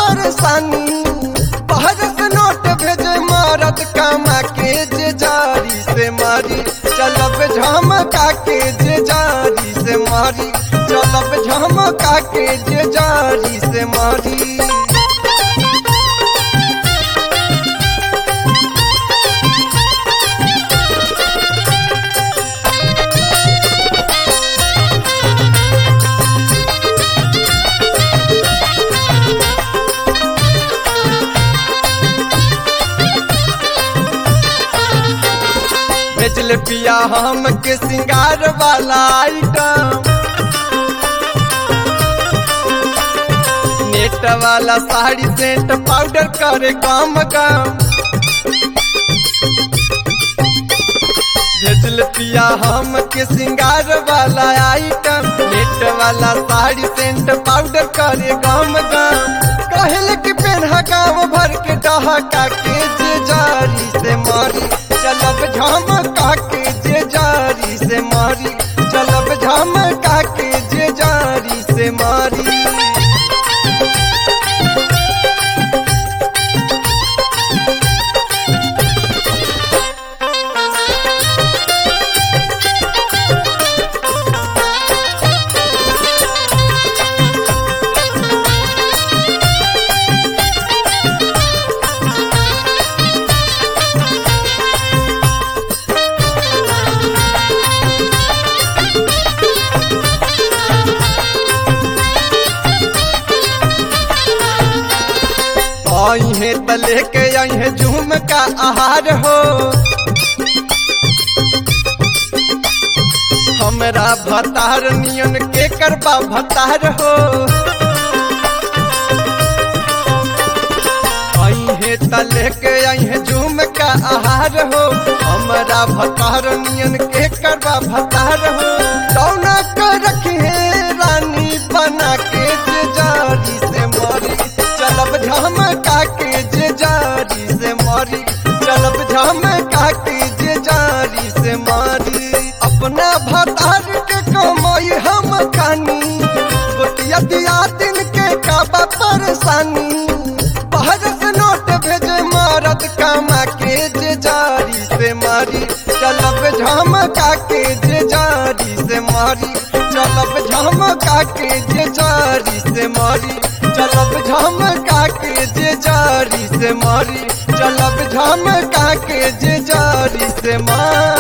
परेशानी बाहर से नोट भेजे मारत कमा के जे जारी से मारी चलब झमका के जे जारी से मारी चलब झमका के जे जारी से मारी बेचले पिया हम के सिंगार वाला आइटम नेट वाला साड़ी सेंट पाउडर करे काम काम भेजल पिया हम के सिंगार वाला आइटम नेट वाला साड़ी सेंट पाउडर करे काम काम कहल कि पेन्हा गाँव भर के डहका के जे जारी से मारी चलब झमका के जे जारी से मारी चलब झमका के जे जारी से मारी आई है त लेके आई है झूम का आहार हो हमरा भतार नियन के करबा भतार हो आई है त लेके आई है झूम का आहार हो हमरा भतार नियन के करबा भतार हो कौना कर रखी है रानी बना के जे जारी से मारी चलब झमका के जे जारी से मारी चलब झमका के जे जारी से मारी अपना भतार के कमाई हम खानी गोतिया दिया दिन के काबा परेशानी बाहर से नोट भेजे मारत कमा के जे जारी से मारी चलब झमका के जे जारी से मारी चलब झमका के जे जारी से मारी चलब झमका के जे जारी से मारी चलब झमका के जे जारी से मारी